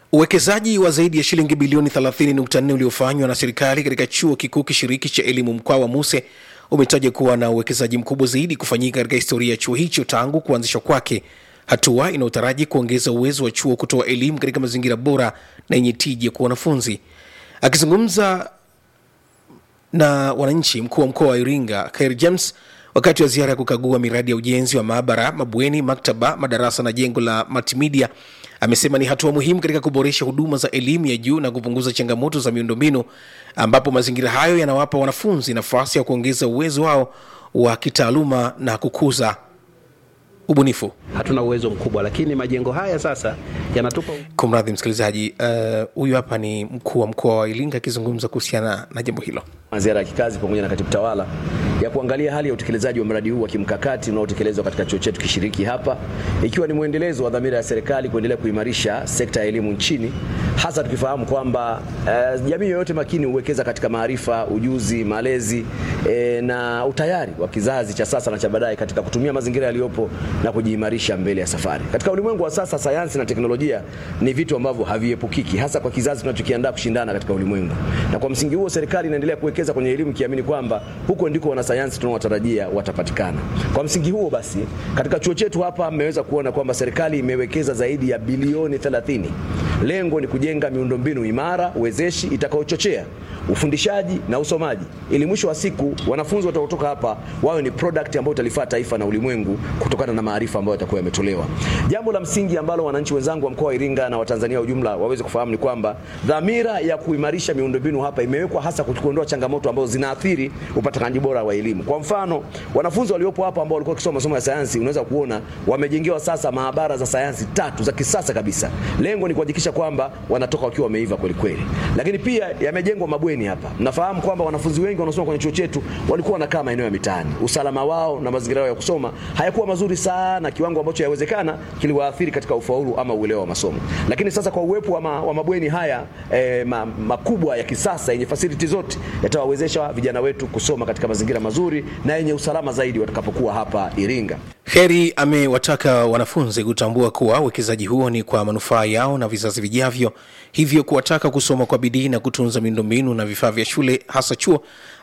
Uwekezaji wa zaidi ya shilingi bilioni 30.4 uliofanywa na serikali katika chuo kikuu kishiriki cha elimu mkoa wa Muse umetaja kuwa na uwekezaji mkubwa zaidi kufanyika katika historia ya chuo hicho tangu kuanzishwa kwake, hatua inayotaraji kuongeza uwezo wa chuo kutoa elimu katika mazingira bora na yenye tija kwa wanafunzi. Akizungumza na wananchi, mkuu wa mkoa wa Iringa Khair James wakati wa ziara ya kukagua miradi ya ujenzi wa maabara, mabweni, maktaba, madarasa na jengo la multimedia amesema ni hatua muhimu katika kuboresha huduma za elimu ya juu na kupunguza changamoto za miundombinu, ambapo mazingira hayo yanawapa wanafunzi nafasi ya kuongeza uwezo wao wa kitaaluma na kukuza ubunifu. Hatuna uwezo mkubwa, lakini majengo haya sasa yanatupa Kumradhi msikilizaji, huyu uh, hapa ni mkuu wa mkoa wa Iringa akizungumza kuhusiana na jambo hilo. Ziara ya kikazi pamoja na katibu tawala ya kuangalia hali ya utekelezaji wa mradi huu wa kimkakati unaotekelezwa katika chuo chetu kishiriki hapa, ikiwa ni mwendelezo wa dhamira ya serikali kuendelea kuimarisha sekta ya elimu nchini, hasa tukifahamu kwamba uh, jamii yoyote makini huwekeza katika maarifa, ujuzi, malezi eh, na utayari wa kizazi cha sasa na cha baadaye katika kutumia mazingira yaliyopo na kujiimarisha mbele ya safari. Katika ulimwengu wa sasa, sayansi na teknolojia ni vitu ambavyo haviepukiki, hasa kwa kizazi tunachokiandaa kushindana katika ulimwengu, na kwa msingi huo serikali inaendelea kuwekeza kwenye elimu kiamini kwamba huko ndiko wanasayansi tunaowatarajia watapatikana. Kwa msingi huo basi, katika chuo chetu hapa mmeweza kuona kwamba serikali imewekeza zaidi ya bilioni 30. Lengo ni kujenga miundombinu imara wezeshi itakayochochea ufundishaji na usomaji ili mwisho wa siku wanafunzi watakaotoka hapa wawe ni product ambayo italifaa taifa na ulimwengu kutokana na maarifa ambayo yatakuwa yametolewa. Jambo la msingi ambalo wananchi wenzangu wa mkoa wa Iringa na Watanzania ujumla waweze kufahamu ni kwamba dhamira ya kuimarisha miundombinu hapa imewekwa hasa kuondoa changamoto ambazo zinaathiri upatikanaji bora wa elimu. Kwa mfano, wanafunzi waliopo hapa ambao walikuwa wakisoma masomo ya sayansi, unaweza kuona wamejengewa sasa maabara za sayansi tatu za kisasa kabisa. Lengo ni kuhakikisha kwamba wanatoka wakiwa wameiva kweli kweli. Lakini pia yamejengwa mabweni hapa. Mnafahamu kwamba wanafunzi wengi wanaosoma kwenye chuo chetu walikuwa wanakaa maeneo ya mitaani. Usalama wao na mazingira yao ya kusoma hayakuwa mazuri sana, kiwango ambacho yawezekana kiliwaathiri katika ufaulu ama uelewa wa masomo. Lakini sasa kwa uwepo wa, ma, wa mabweni haya eh, ma, makubwa ya kisasa yenye facility zote yatawawezesha vijana wetu kusoma katika mazingira mazuri na yenye usalama zaidi watakapokuwa hapa Iringa. Heri amewataka wanafunzi kutambua kuwa uwekezaji huo ni kwa manufaa yao na vizazi vijavyo, hivyo kuwataka kusoma kwa bidii na kutunza miundombinu na vifaa vya shule hasa chuo,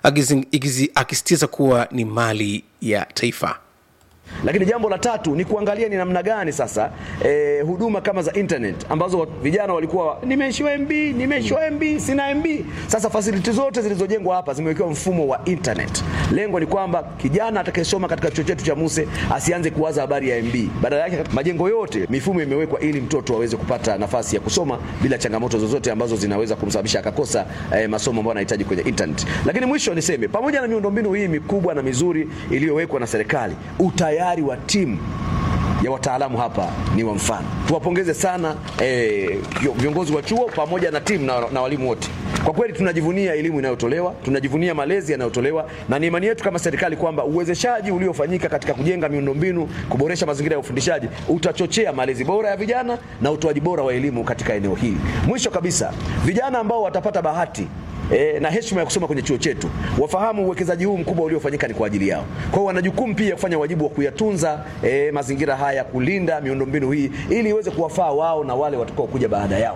akisisitiza kuwa ni mali ya taifa. Lakini jambo la tatu ni kuangalia ni namna gani sasa eh, huduma kama za internet ambazo vijana walikuwa nimeishiwa MB, nimeishiwa MB, sina MB. Sasa facility zote zilizojengwa hapa zimewekewa mfumo wa internet. Lengo ni kwamba kijana atakayesoma katika chuo chetu cha Muse asianze kuwaza habari ya MB. Badala yake majengo yote mifumo imewekwa ili mtoto aweze kupata nafasi ya kusoma bila changamoto zozote ambazo zinaweza kumsababisha akakosa eh, masomo ambayo anahitaji kwenye internet. Lakini mwisho niseme pamoja na miundombinu hii mikubwa na mizuri iliyowekwa na serikali, utayari wa timu ya wataalamu hapa ni wa mfano. Tuwapongeze sana eh, viongozi wa chuo pamoja na timu na, na walimu wote. Kwa kweli tunajivunia elimu inayotolewa, tunajivunia malezi yanayotolewa, na ni imani yetu kama serikali kwamba uwezeshaji uliofanyika katika kujenga miundombinu, kuboresha mazingira ya ufundishaji utachochea malezi bora ya vijana na utoaji bora wa elimu katika eneo hili. Mwisho kabisa, vijana ambao watapata bahati E, na heshima ya kusoma kwenye chuo chetu wafahamu uwekezaji huu mkubwa uliofanyika ni kwa ajili yao. Kwa hiyo wana jukumu pia kufanya wajibu wa kuyatunza e, mazingira haya, kulinda miundombinu hii ili iweze kuwafaa wao na wale watakao kuja baada yao.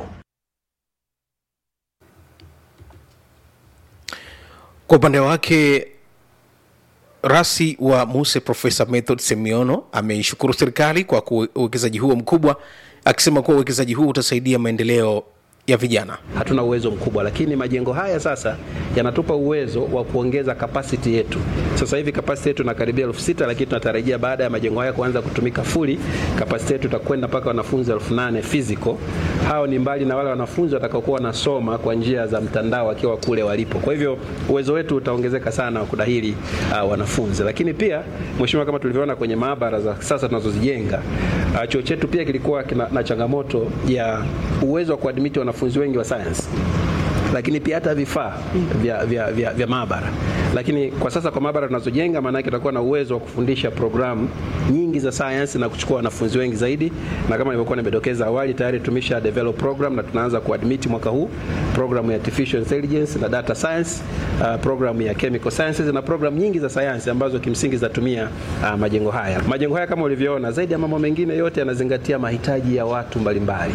Kwa upande wake rasi wa Muse Profesa Method Semiono ameishukuru serikali kwa uwekezaji huo mkubwa, akisema kuwa uwekezaji huu utasaidia maendeleo ya vijana. Hatuna uwezo mkubwa, lakini majengo haya sasa yanatupa uwezo wa kuongeza kapasiti yetu. Sasa hivi kapasiti yetu inakaribia elfu sita lakini tunatarajia baada ya majengo haya kuanza kutumika fuli, kapasiti yetu itakwenda mpaka wanafunzi elfu nane physical. Hao ni mbali na wale wanafunzi watakaokuwa wanasoma kwa njia za mtandao wakiwa kule walipo. Kwa hivyo uwezo wetu utaongezeka sana wa kudahili uh, wanafunzi, lakini pia mheshimiwa, kama tulivyoona kwenye maabara za sasa tunazozijenga, uh, chuo chetu pia kilikuwa kina, na changamoto ya uwezo wa kuadmiti wanafunzi wengi wa science lakini pia hata vifaa vya, vya, vya, vya maabara. Lakini kwa sasa kwa maabara tunazojenga, maana yake tutakuwa na uwezo wa kufundisha programu nyingi za science na kuchukua wanafunzi wengi zaidi, na kama nilivyokuwa nimedokeza awali, tayari tumesha develop program na tunaanza kuadmit mwaka huu programu ya artificial intelligence na data science, uh, programu ya chemical sciences na programu nyingi za sayansi ambazo kimsingi zinatumia uh, majengo haya. Majengo haya kama ulivyoona, zaidi ya mambo mengine yote yanazingatia mahitaji ya watu mbalimbali.